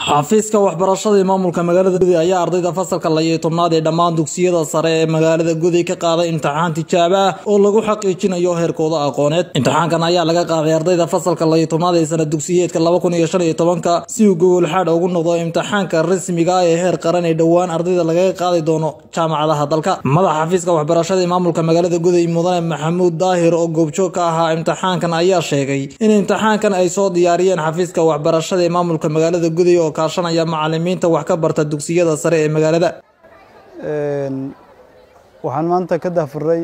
xafiiska waxbarashada ee maamulka magaalada gudi ayaa ardayda fasalka layo tobnaad ee dhammaan dugsiyada sare ee magaalada gudi ka qaaday imtixaan tijaabo ah oo lagu xaqiijinayo heerkooda aqooneed imtixaankan ayaa laga qaaday ardayda fasalka layo tobnaad ee sana dugsiyeedka laba kun iyo shan iyo tobanka si uu gogolxaadh ugu noqdo imtixaanka rasmiga ah ee heer qaran ee dhowaan ardayda lagaga qaadi doono jaamacadaha dalka madaxa xafiiska waxbarashada ee maamulka magaalada gudi mudane maxamuud daahir oo goobjoog ka ahaa imtixaankan ayaa sheegay in imtixaankan ay soo diyaariyeen xafiiska waxbarashada ee maamulka magaalada gudi oo kaashanaya macalimiinta wax ka barta dugsiyada sare ee magaalada waxaan maanta ka dahfuray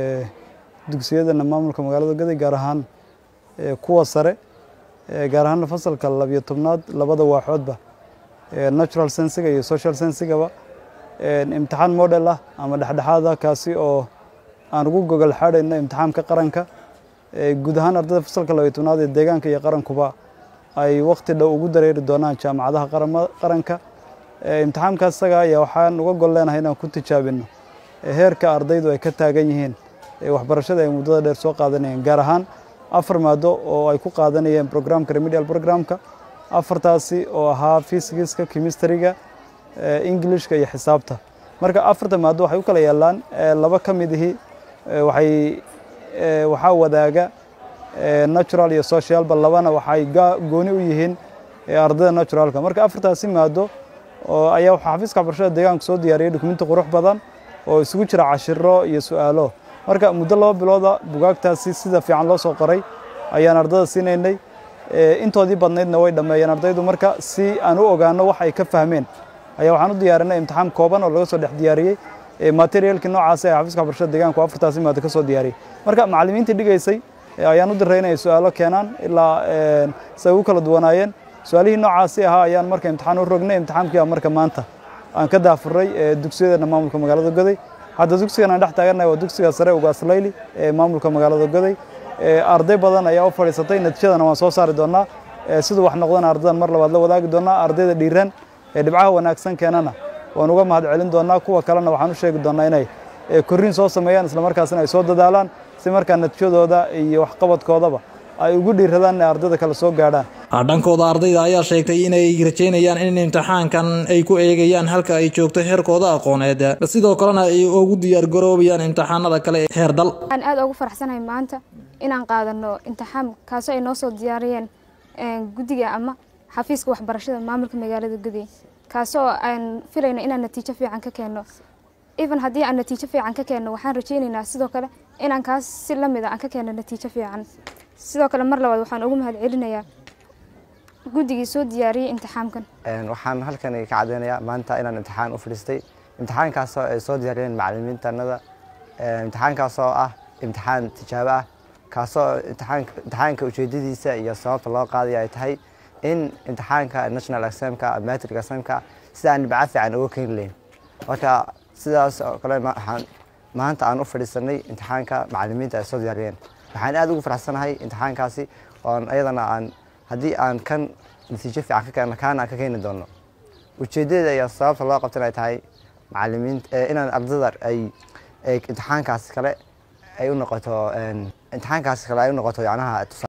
dugsiyadana maamulka magaalada gaday gaar ahaan kuwa sare gaar ahaan fasalka labiyo tobnaad labada waaxoodba natural sensiga iyo social sensigaba imtixaan model ah ama dhexdhexaada kaasi oo aan ugu gogol xaadhayno imtixaanka qaranka guud ahaan ardayda fasalka labiyo tobnaad ee deegaanka iyo qarankuba ay waqti dhow ugu dareeri doonaan jaamacadaha qaranka imtixaamkaas isaga ayaa waxaan uga gol leenahay inaan ku tijaabino heerka ardaydu ay ka taagan yihiin waxbarashada ay muddada dheer soo qaadanayeen gaar ahaan afar maado oo ay ku qaadanayeen programka remedial programka afartaasi oo ahaa fysigiska chemistryga englishka iyo xisaabta marka afarta maado waxay u kala yaalaan laba ka midihii waxay waxaa wadaaga natural iyo socialba labana waxay gooni u yihiin ardayda naturalka marka afartaasi maado ayaa waxaa xafiiska waxbarashada deegaanka soo diyaariyay dukumenti qurux badan oo isugu jira cashiro iyo su-aalo marka muddo laba bilooda bugaagtaasi sida fiican loo soo qoray ayaan ardayda siinaynay intoodii badnaydna way dhammeeyeen ardaydu marka si aan u ogaano wax ay ka fahmeen ayaa waxaan u diyaarinay imtixaan kooban oo laga soo dhex diyaariyey materialkii noocaasi ee xafiiska waxbarashada deegaanka oo afartaasi maado ka soo diyaariyey marka macallimiintii dhigaysay ayaan u diray inay su-aalo keenaan ilaa say ugu kala duwanaayeen su-aalihii noocaasi ahaa ayaan marka imtixaan u rognay imtixaankiiba marka maanta aan ka daafuray dugsiyadana maamulka magaalada goday hadda dugsigan aan dhex taagannahay waa dugsiga sare ugaaslayli ee maamulka magaalada goday arday badan ayaa u fadhiisatay natiijadana waan soo saari doonaa siduu wax noqdana ardaydan mar labaad la wadaagi doonaa ardayda dhiiran ee dhibcaha wanaagsan keenana waan uga mahad celin doonaa kuwa kalena waxaan u sheegi doonaa inay korriin soo sameeyaan islamarkaasina ay soo dadaalaan si markaa natiijadooda iyo waxqabadkoodaba ay ugu dhiiradaan inay ardayda kale soo gaadhaan dhankooda ardayda ayaa sheegtay inay rajeynayaan in imtixaankan ay ku eegayaan halka ay joogto heerkooda aqooneed sidoo kalena ay ugu diyaargaroobayaan imtixaanada kale ee heer dal waxaan aad ugu faraxsanahay maanta inaan qaadano imtixaan kaasoo ay noo soo diyaariyeen guddiga ama xafiiska waxbarashada maamulka magaalada gudey kaasoo aan filayno inaan natiijo fiican ka keenno even haddii aan natiijo fiican ka keenno waxaan rajaynaynaa sidoo kale inaan kaas si lamid a aan ka keenno natiijo fiican sidoo kale mar labaad waxaan ugu mahad celinayaa guddigii soo diyaariyey imtixaamkan waxaan halkan ka caddeynayaa maanta inaan imtixaan u fadhiistay imtixaankaasoo ay soo diyaariyeen macallimiintanada imtixaankaasoo ah imtixaan tijaabo ah kaasoo imtixaanka ujeedadiisa iyo sababta loo qaadaya ay tahay in imtixaanka national examka matric examka sidaan dhibca fiican uga keeni lahayn marka sidaas oo kale maanta aan u fadhiisanay imtixaanka macallimiinta ay soo diyaariyeen waxaan aad ugu faraxsanahay imtixaankaasi oon ayadana aan haddii aan kan natiijo fiican ka keenno kaana aan ka keeni doono ujeeddada iyo sababta loo qabtan ay tahay macallimiinta inaan ardada ay imtixaankaasi kale ay u noqoto imtixaankaasi kale ay u noqoto yacnaha